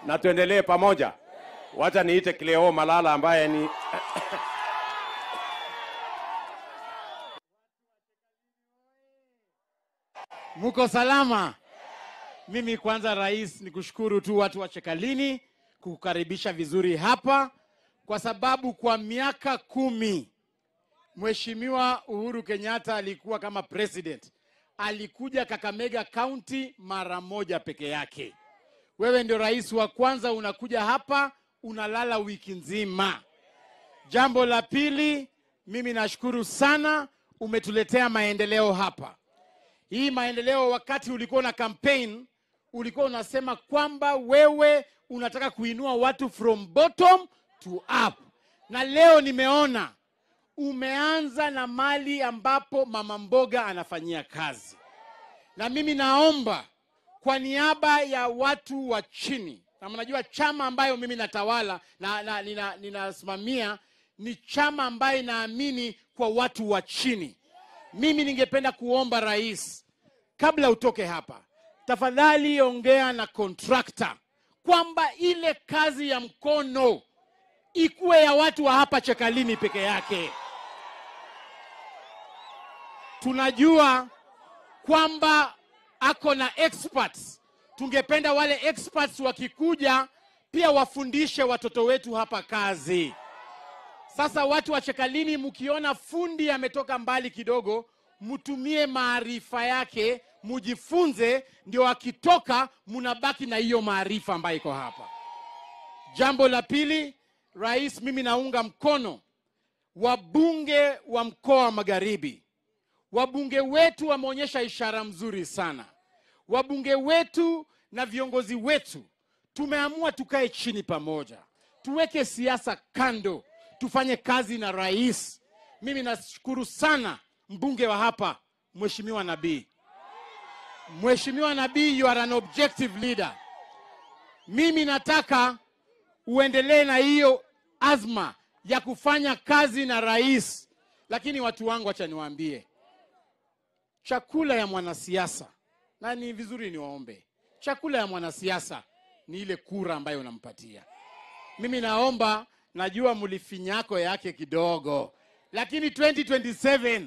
na tuendelee pamoja. Wacha niite Cleo Malala ambaye ni Muko salama? Mimi kwanza, rais, ni kushukuru tu watu wa Chekalini kukukaribisha vizuri hapa, kwa sababu kwa miaka kumi Mheshimiwa Uhuru Kenyatta alikuwa kama president, alikuja Kakamega County mara moja peke yake. Wewe ndio rais wa kwanza unakuja hapa, unalala wiki nzima. Jambo la pili, mimi nashukuru sana, umetuletea maendeleo hapa. Hii maendeleo, wakati ulikuwa na campaign, ulikuwa unasema kwamba wewe unataka kuinua watu from bottom to up, na leo nimeona umeanza na mali ambapo mama mboga anafanyia kazi, na mimi naomba kwa niaba ya watu wa chini, na mnajua chama ambayo mimi natawala na, na nina- ninasimamia ni chama ambayo inaamini kwa watu wa chini. Mimi ningependa kuomba rais, kabla utoke hapa, tafadhali ongea na kontrakta kwamba ile kazi ya mkono ikuwe ya watu wa hapa Chekalini peke yake. Tunajua kwamba ako na experts. Tungependa wale experts wakikuja pia wafundishe watoto wetu hapa kazi. Sasa watu wa Chekalini, mkiona fundi ametoka mbali kidogo, mtumie maarifa yake, mujifunze, ndio akitoka munabaki na hiyo maarifa ambayo iko hapa. Jambo la pili, rais, mimi naunga mkono wabunge wa mkoa wa Magharibi. Wabunge wetu wameonyesha ishara mzuri sana. Wabunge wetu na viongozi wetu tumeamua tukae chini pamoja, tuweke siasa kando, tufanye kazi na rais. Mimi nashukuru sana mbunge wa hapa, Mheshimiwa Nabii. Mheshimiwa Nabii, you are an objective leader. Mimi nataka uendelee na hiyo azma ya kufanya kazi na rais, lakini watu wangu, acha niwaambie, chakula ya mwanasiasa, na ni vizuri niwaombe, chakula ya mwanasiasa ni ile kura ambayo unampatia. Mimi naomba, najua mlifinyako yake kidogo, lakini 2027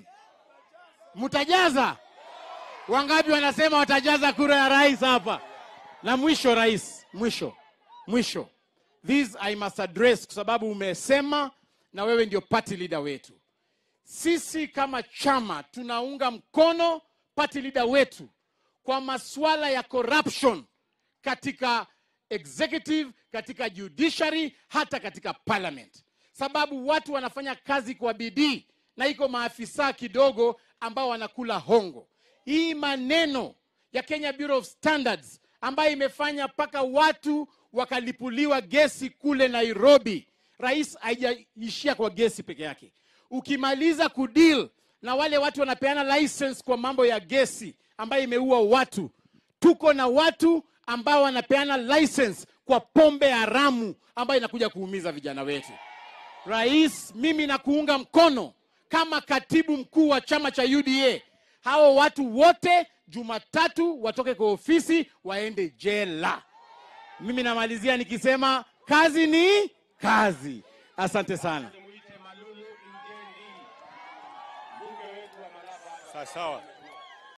mtajaza. Wangapi wanasema watajaza kura ya rais hapa? Na mwisho, rais, mwisho mwisho, this I must address kwa sababu umesema na wewe ndio party leader wetu. Sisi kama chama tunaunga mkono party leader wetu kwa masuala ya corruption katika executive, katika judiciary, hata katika parliament, sababu watu wanafanya kazi kwa bidii na iko maafisa kidogo ambao wanakula hongo. Hii maneno ya Kenya Bureau of Standards ambayo imefanya mpaka watu wakalipuliwa gesi kule Nairobi. Rais, haijaishia kwa gesi peke yake. Ukimaliza kudeal na wale watu wanapeana license kwa mambo ya gesi ambayo imeua watu, tuko na watu ambao wanapeana license kwa pombe haramu ambayo inakuja kuumiza vijana wetu. Rais, mimi nakuunga mkono kama katibu mkuu wa chama cha UDA. Hao watu wote Jumatatu watoke kwa ofisi waende jela. Mimi namalizia nikisema kazi ni kazi. Asante sana. sawa sawa.